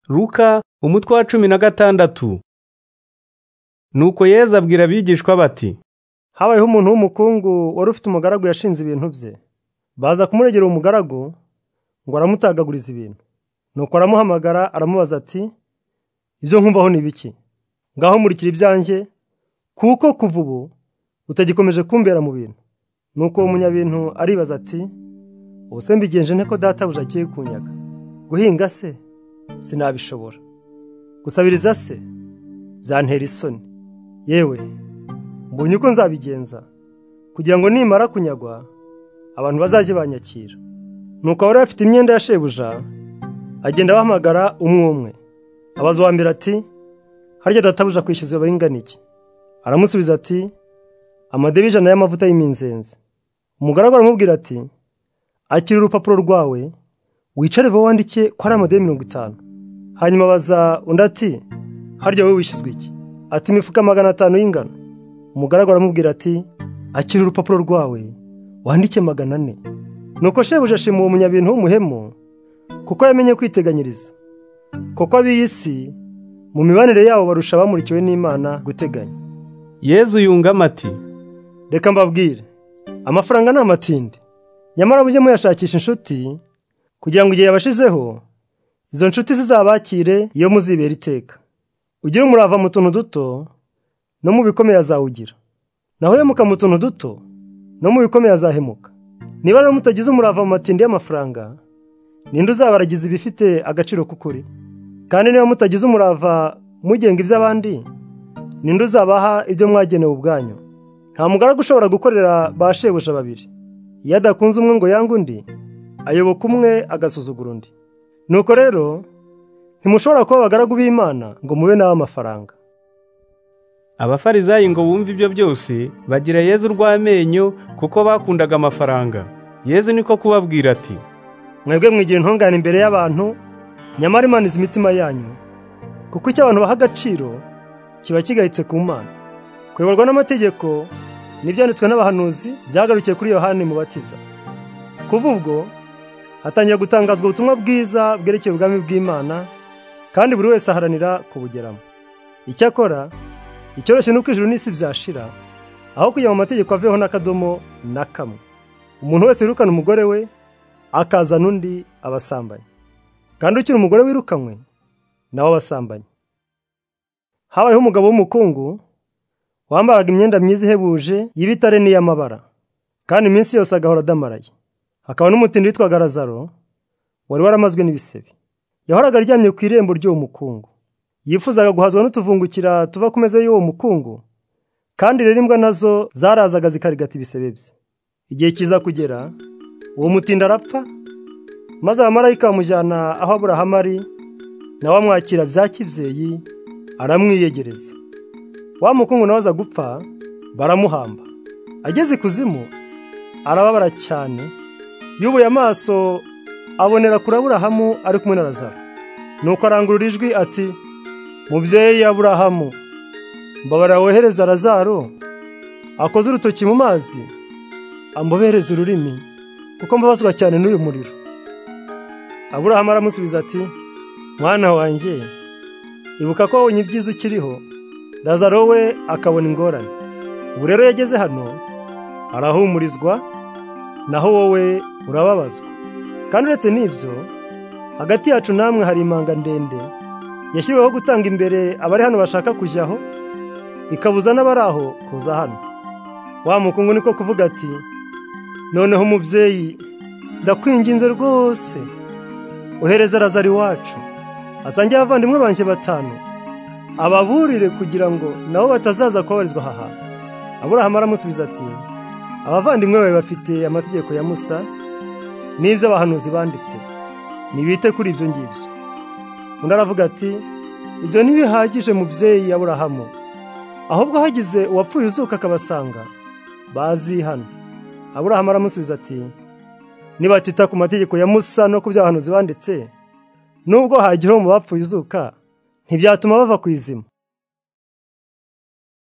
Luka umutwe wa cumi na gatandatu Nuko Yezu abwira abigishwa bati habayeho umuntu w'umukungu wari ufite umugaragu yashinze ibintu bye baza kumuregera uwo mugaragu ngo aramutagaguriza ibintu nuko aramuhamagara aramubaza ati ibyo nkumvaho ni biki ngaho murikira ibyanjye kuko kuva ubu utagikomeje kumbera mu bintu nuko uwo munyabintu aribaza ati ubuse mbigenje nte ko databuja agiye kunyaga guhinga se sinabishobora gusabiriza se byantera isoni yewe mbonye uko nzabigenza kugira ngo nimara kunyagwa abantu bazajye banyakira nuko abari bafite imyenda ya shebuja agenda abahamagara umwe umwe abaza uwa mbere ati harya databuja kwishyuza bayingana iki aramusubiza ati amadebe ijana y'amavuta y'iminzenzi umugaragu aramubwira ati akira urupapuro rwawe wicare vuba wandike ko ari amadebe mirongo itanu hanyuma abaza undi ati harya wowe wishyuzwa iki ati imifuka magana atanu y'ingano umugaragu aramubwira ati akira urupapuro rwawe wandike magana ane nuko shebuja ashima uwo munyabintu w'umuhemu kuko yamenye kwiteganyiriza kuko ab'iyi si mu mibanire yabo barusha abamurikiwe n'imana guteganya Yezu yungamo ati reka mbabwire amafaranga ni amatindi nyamara mujye muyashakisha inshuti kugira ngo igihe yabashizeho izo nshuti zizabakire iyo muzibera iteka ugire umurava mu tuntu duto no mu bikomeye azawugira naho uhemuka mu tuntu duto no mu bikomeye azahemuka niba rero mutagize umurava mu matindi y'amafaranga ninde uzabaragiza ibifite agaciro k'ukuri kandi niba mutagize umurava mugenga iby'abandi ninde uzabaha ibyo mwagenewe ubwanyu nta mugaragu ushobora gukorera ba shebuja babiri iyo adakunze umwe ngo yange undi ayoboka umwe agasuzugura undi nuko rero ntimushobora kuba abagaragu b'imana ngo mube n'ab'amafaranga abafarizayi ngo bumve ibyo byose bagira Yezu urw'amenyo kuko bakundaga amafaranga Yezu niko kubabwira ati mwebwe mwigira intungane imbere y'abantu nyamara imana izi imitima yanyu kuko icyo abantu baha agaciro kiba kigayitse ku mana kuyoborwa n'amategeko n'ibyanditswe n'abahanuzi byagarukiye kuri yohani mubatiza kuva ubwo hatangira gutangazwa ubutumwa bwiza bwerekeye ubwami bw'imana kandi buri wese aharanira kubugeramo icyakora icyoroshye ni uko ijuru n'isi byashira aho kujya mu mategeko aveho n'akadomo na kamwe umuntu wese wirukana umugore we akazana undi abasambanyi kandi ukiri umugore wirukanywe nawe abasambanyi habayeho umugabo w'umukungu wambaraga imyenda myiza ihebuje y'ibitare n'iy'amabara kandi iminsi yose agahora adamaraye hakaba n'umutindi witwaga razaro wari waramazwe n'ibisebe yahoraga aryamye ku irembo ry'uwo mukungu yifuzaga guhazwa n'utuvungukira tuva ku meza y'uwo mukungu kandi rero imbwa nazo zarazaga zikarigata ibisebe bye igihe kiza kugera uwo mutindi arapfa maze abamarayika bamujyana aho aburahamu ari nawe amwakira bya kibyeyi aramwiyegereza wa mukungu nawe aza gupfa baramuhamba ageze ikuzimu arababara cyane yubuye amaso abonera kuri aburahamu ari kumwe na razaro nuko arangurura ijwi ati mubyeyi aburahamu mbabarira wohereza razaro akoze urutoki mu mazi amubereze ururimi kuko mbabazwa cyane n'uyu muriro aburahamu aramusubiza ati mwana wanjye ibuka ko wabonye ibyiza ukiriho razaro we akabona ingorane ubu rero yageze hano arahumurizwa naho wowe urababazwa kandi uretse n'ibyo hagati yacu namwe hari imanga ndende yashyiriweho gutanga imbere abari hano bashaka kujyaho ikabuza n'abari aho kuza hano wa mukungu niko kuvuga ati noneho umubyeyi ndakwinginze rwose ohereza razari iwacu asange abavandimwe banjye batanu ababurire kugira ngo nabo batazaza kubabarizwa aha hantu aburahamu aramusubiza ati abavandimwe bawe bafite amategeko ya musa n'ibyo abahanuzi banditse ntibite kuri ibyo ngibyo undi aravuga ati ibyo ntibihagije mubyeyi aburahamu ahubwo hagize uwapfuye uzuka akabasanga bazi hano aburahamu aramusubiza ati nibatita ku mategeko ya musa no ku by'abahanuzi banditse nubwo hagira uwo mu bapfuye uzuka ntibyatuma bava ku izima